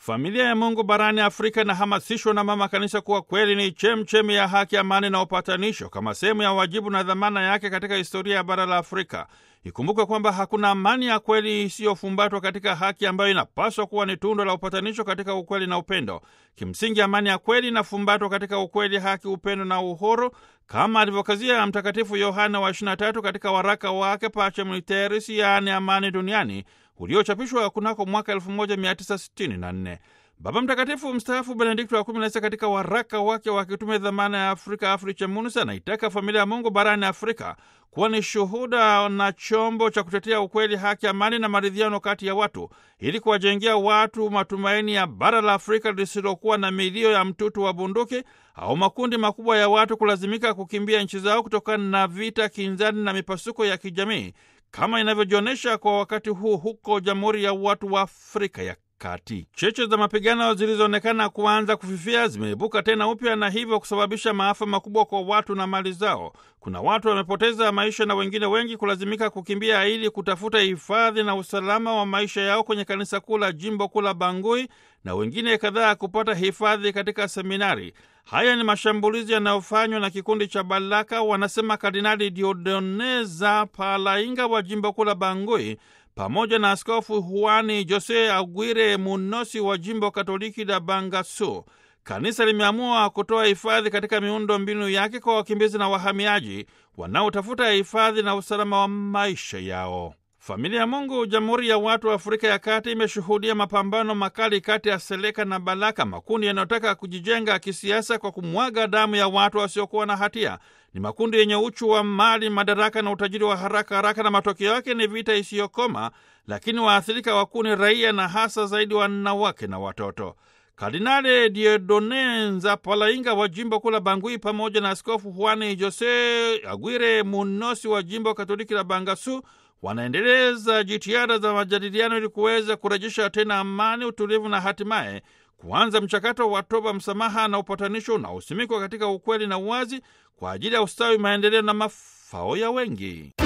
Familia ya Mungu barani Afrika inahamasishwa na Mama Kanisa kuwa kweli ni chemchemi ya haki, amani na upatanisho kama sehemu ya wajibu na dhamana yake katika historia ya bara la Afrika. Ikumbukwe kwamba hakuna amani ya kweli isiyofumbatwa katika haki ambayo inapaswa kuwa ni tundo la upatanisho katika ukweli na upendo. Kimsingi, amani ya kweli inafumbatwa katika ukweli, haki, upendo na uhuru, kama alivyokazia Mtakatifu Yohana wa 23 katika waraka wake Pacem Litteris, yaani amani duniani, uliochapishwa kunako mwaka 1964. Baba Mtakatifu mstaafu Benedikto wa kumi na sita katika waraka wake wa kitume dhamana ya Afrika Afriche Munus anaitaka familia ya Mungu barani Afrika kuwa ni shuhuda na chombo cha kutetea ukweli, haki, amani na maridhiano kati ya watu ili kuwajengea watu matumaini ya bara la Afrika lisilokuwa na milio ya mtutu wa bunduki au makundi makubwa ya watu kulazimika kukimbia nchi zao kutokana na vita, kinzani na mipasuko ya kijamii kama inavyojionyesha kwa wakati huu huko Jamhuri ya Watu wa Afrika ya Kati. Cheche za mapigano zilizoonekana kuanza kufifia zimeibuka tena upya na hivyo kusababisha maafa makubwa kwa watu na mali zao. Kuna watu wamepoteza maisha na wengine wengi kulazimika kukimbia ili kutafuta hifadhi na usalama wa maisha yao kwenye kanisa kuu la jimbo kuu la Bangui na wengine kadhaa kupata hifadhi katika seminari. Haya ni mashambulizi yanayofanywa na kikundi cha Balaka, wanasema Kardinali Diodoneza Palainga wa jimbo kuu la Bangui pamoja na Askofu Juani Jose Aguirre Munosi wa jimbo Katoliki la Bangasu. Kanisa limeamua kutoa hifadhi katika miundo mbinu yake kwa wakimbizi na wahamiaji wanaotafuta hifadhi na usalama wa maisha yao. Familia ya Mungu Jamhuri ya Watu wa Afrika ya Kati imeshuhudia mapambano makali kati ya Seleka na Balaka, makundi yanayotaka kujijenga kisiasa kwa kumwaga damu ya watu wasiokuwa na hatia. Ni makundi yenye uchu wa mali, madaraka na utajiri wa haraka haraka, na matokeo yake ni vita isiyokoma, lakini waathirika wakuu ni raia na hasa zaidi wanawake na watoto. Kardinali Diedone Nzapalainga wa jimbo kuu la Bangui pamoja na Askofu Juani Jose Aguirre Munosi wa jimbo Katoliki la Bangasu wanaendeleza jitihada za majadiliano ili kuweza kurejesha tena amani, utulivu na hatimaye kuanza mchakato wa toba, msamaha na upatanisho unaosimikwa katika ukweli na uwazi kwa ajili ya ustawi, maendeleo na mafao ya wengi.